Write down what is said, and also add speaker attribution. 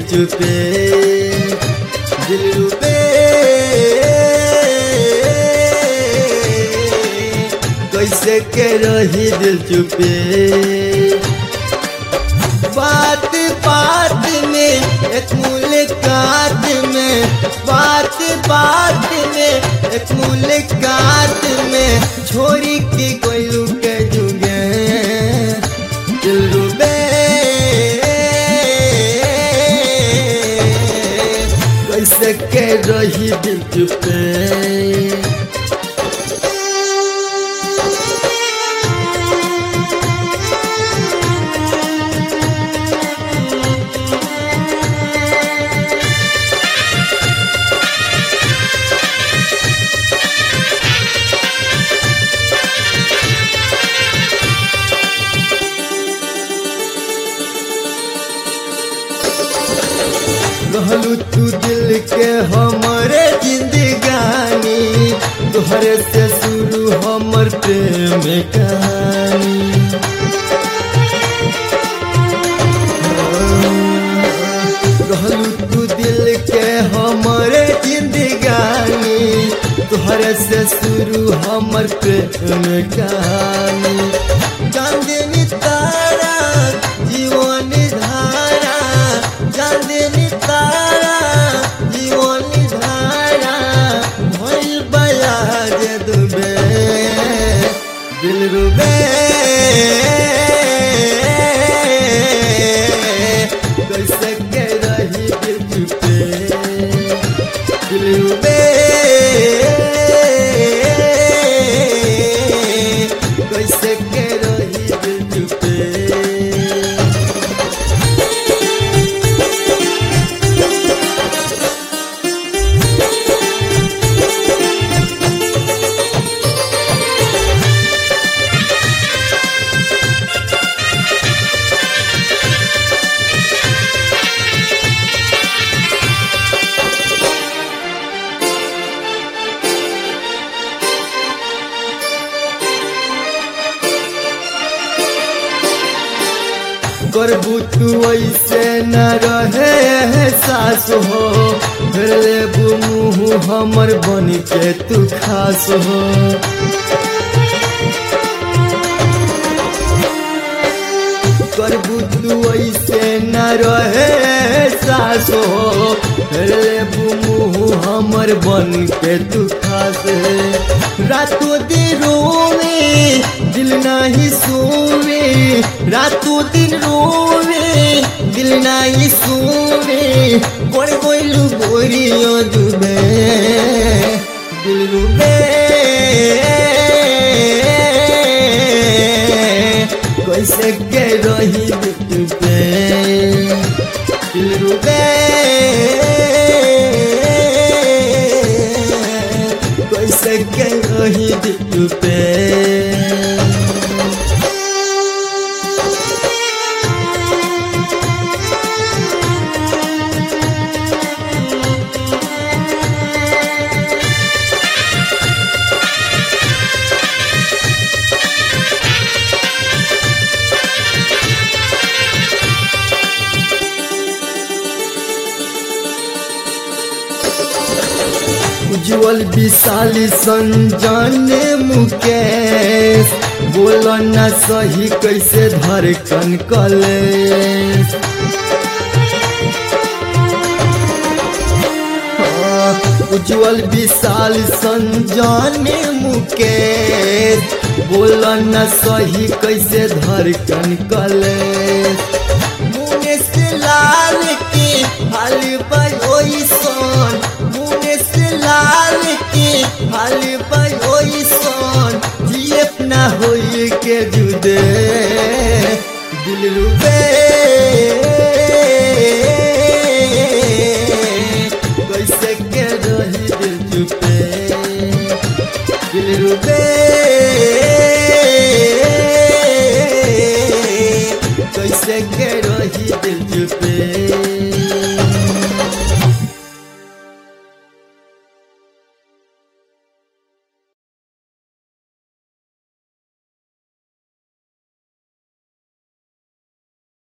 Speaker 1: चुपे दिल रुबे कैसे के रही दिल चुपे बात बात में एक मुलाकात में बात बात में एक मुलाकात में छोरी के कोई लुके जुगे दिल रुबे कैसे के रही दिल चुपे रहलू तू दिल के हमरे जिंदगानी तोहरे से शुरू हमर प्रेम कहानी रहलू तू दिल के हमरे जिंदगानी तोहरे से शुरू हमर प्रेम कहानी चांदनी तारा जीवन धारा चांदनी तारा जीवन धारा भइल बया जे दुबे दिल रुबे कैसे के रही दिल चुपे दिल रुबे कैसे के रही दिल चुपे करबू तू ऐसे न रहे सास हो फिर लेबू मुँह हमर बन के तू खास हो करबू तू ऐसे न रहे सास हो फिर लेबू मुँह हमर बन के तू खास रातों दिन रोवे दिल नहीं सोवे रातों दिन रोवे दिल नहीं सोवे बड़ कोइलू बोरियो डूबे दिल डूबे कैसे के रही दिल पे दिल डूबे कैसे के रही दिल पे उज्जवल विशाली संजाने मुकेश बोलो न सही कैसे धड़कन कलेश हाँ, उज्जवल विशाल संजाने मुकेश बोलो न सही कैसे धड़कन कलेश मुने से लाल के हाल बयोई सोन मुने से लाल के हाल बयोई सोन जिए ना होई के जुदे दिल रुबे कैसे के रही दिल चुपे दिल रुबे कैसे के रही दिल चुपे